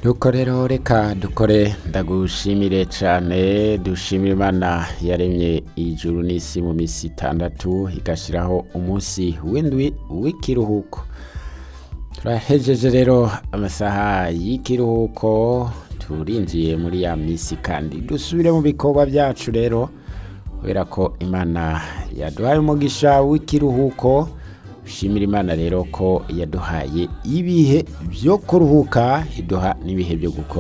nuko rero reka dukore ndagushimire cyane dushimira imana yaremye ijuru n'isi mu minsi itandatu igashyiraho umunsi w'indwi w'ikiruhuko turahejeje rero amasaha y'ikiruhuko turinjiye muri ya minsi kandi dusubire mu bikorwa byacu rero kubera ko imana yaduhaye umugisha w'ikiruhuko dushimira imana rero ko yaduhaye ibihe byo kuruhuka iduha n'ibihe byo gukora